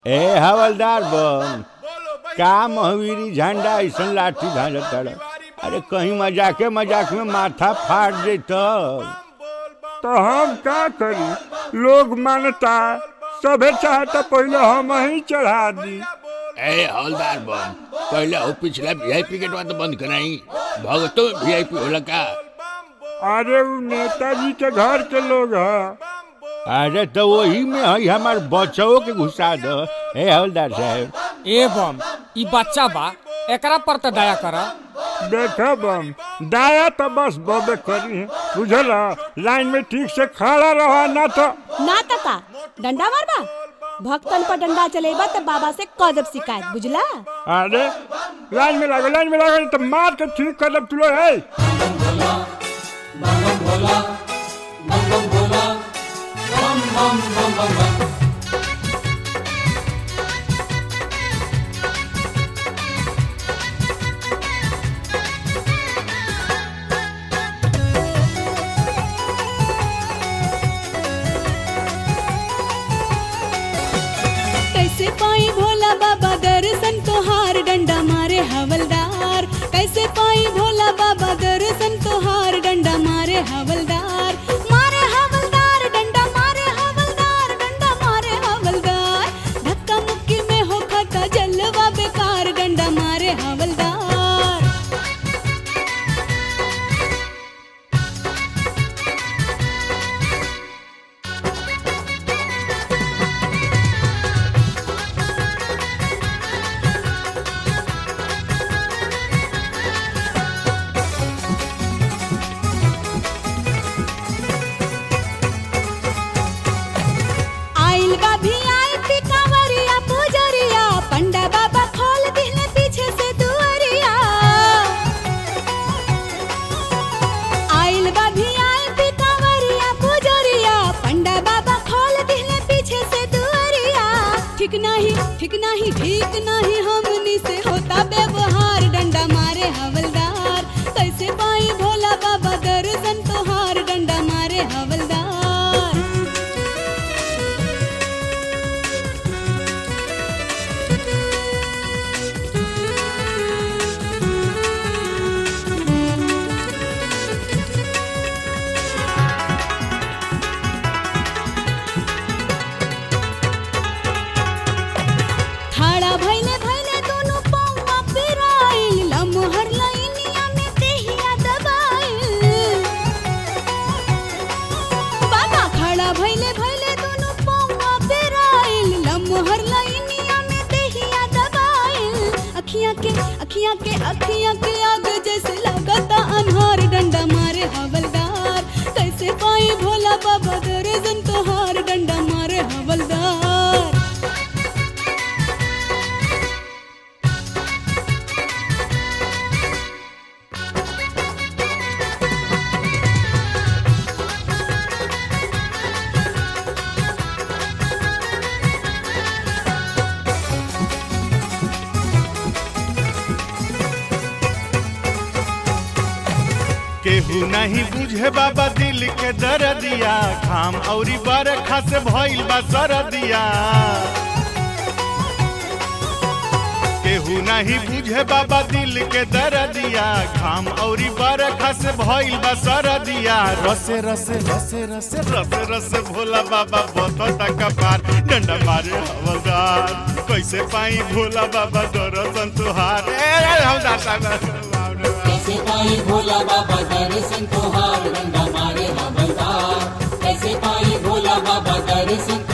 ए हवलदार बम का महावीरी झंडा ऐसन लाठी भाजत ताड़ अरे कहीं मजाके मजाक में माथा फाट देत तो हम का करी लोग मानता सभे चाहता पहले हम ही चढ़ा दी ए हवलदार बम पहले वो पिछला वीआईपी गेटवा तो बंद कराई भगतो में वीआईपी होला का अरे वो नेताजी के घर के लोग है अरे तो वही में है हमार बच्चों के घुसा दो ए हवलदार साहब ए बम ई बच्चा बा एकरा पर तो दया कर देखो बम दाया तो बस बबे करी है बुझल लाइन में ठीक से खड़ा रहा ना तो ना तका डंडा मारबा भक्तन पर डंडा चलेबा त बाबा से कदब शिकायत बुझला अरे लाइन में लागो लाइन में लागो नहीं तो मार के ठीक कर लब तुलो है कैसे पाई भोला बाबा दर्शन तोहार डंडा मारे हवलदार कैसे पाई भोला बाबा दर्शन तोहार डंडा मारे हवलदार मारे हवलदार डंडा मारे हवलदार डंडा मारे हवलदार धक्का मुक्की में हो खाता जलवा बेकार डंडा मारे हवलदार आइल बा भी आई पी कांवरिया पुजरिया पंडा बाबा खोल दिले पीछे से दुअरिया आइल बा भी आई पी कांवरिया पुजरिया पंडा बाबा खोल दिले पीछे से दुअरिया ठीक नहीं ठीक नहीं ठीक नहीं हमनी से होता व्यवहार डंडा मारे हवलदार कैसे पाई भोला बाबा दर्शन तोहार डंडा मारे हवलदार ठाड़ा भैले भैले दोनों पौवा पिराइल लमहर लाइनिया में देहिया दबाइल बाबा खड़ा भैले भैले दोनों पौवा पिराइल लमहर लाइनिया में देहिया दबाइल अखियां के अखियां के अखियां के आग जैसे लगता अनहार डंडा मारे हवलदार कैसे पाई भोला बाबा दर्जन तोहार डंडा मारे हवलदार केहू नहीं बुझे बाबा दिल के दर्दिया घाम औरी बरखा से भइल बा सरदिया केहू नहीं बुझे बाबा दिल के दर्दिया घाम औरी बरखा से भइल बा सरदिया रसे रसे रसे रसे रसे रसे भोला बाबा बतता कपार डंडा मारे हवलदार कैसे पाई भोला बाबा दर्शन तुहार ए हवलदार साहब कैसे पाई भोला बाबा दर्शन तोहार डंडा मारे हवलदार कैसे पाई भोला बाबा दर्शन